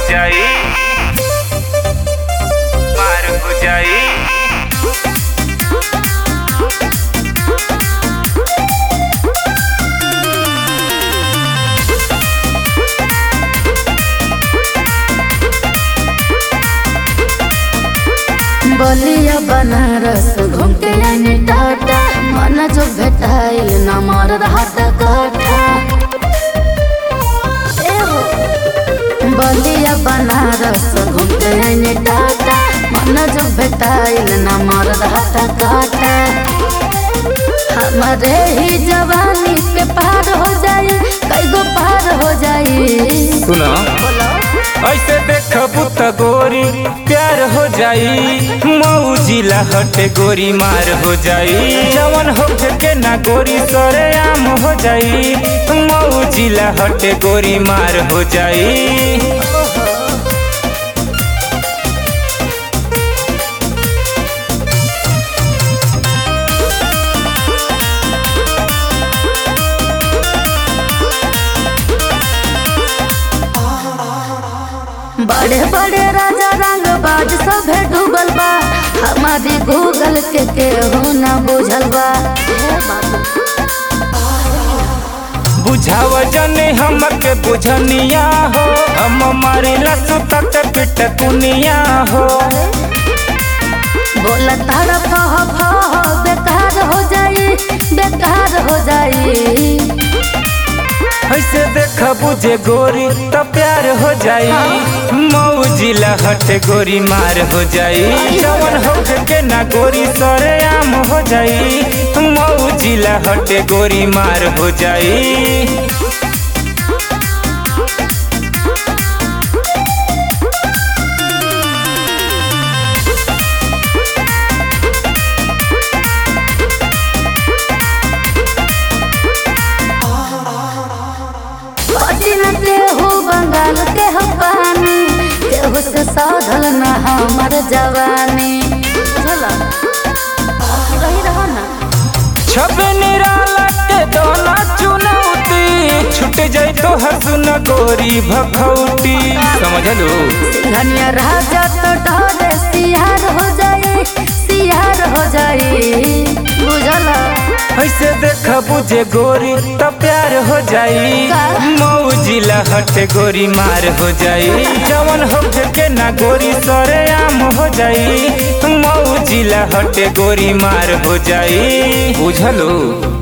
जाई मार हो जाई बलिया बनारस घूम के आनी टाटा मन जो भेटाइल न मर हाथ काठा ए हो। बलिया बनारस घूम के आनी टाटा मन जो भेटाइल न मर हाथ काठा हमारे ही जवानी पे पार हो जाई कई गो पार हो जाई सुना ऐसे देखबू त गोरी प्यार हो जाई मऊ जिला हटे गोरी मार हो जाई जवन हो के ना गोरी सरे आम हो जाई मऊ जिला हटे गोरी मार हो जाई बड़े बड़े राजा रंग बाज सभे डूबल बा हमारी गूगल के केहू न बुझल बा हे बाबू बुझाव जने हमके बुझनिया हो हम मारिला सुतत पिट दुनिया हो बोला तारा फह फह बेकार हो जाई बेकार हो जाई ऐसे देख बुझे गोरी तो प्यार हो जाई मऊ जिला हटे गोरी मार हो जाई जवन हो के ना गोरी सरे आम हो जाई मऊ जिला हटे गोरी मार हो जाई पतिन केहू बंगाल के हो पानी केहू से साधल न हमर जवानी चला रही रहो ना छबे निराला के दोना चुनौती छूट जाई तो हसुन गोरी भखौटी समझलू सिंघनिया राजा तो डरे सियार हो जाई सियार हो जाई बुझला ऐसे देख बुझे गोरी तो प्यार हो जाई का? मऊ जिला हटे गोरी मार हो जाई जवन हो के ना गोरी सरे आम हो जाई मऊ जिला हटे गोरी मार हो जाई बुझलू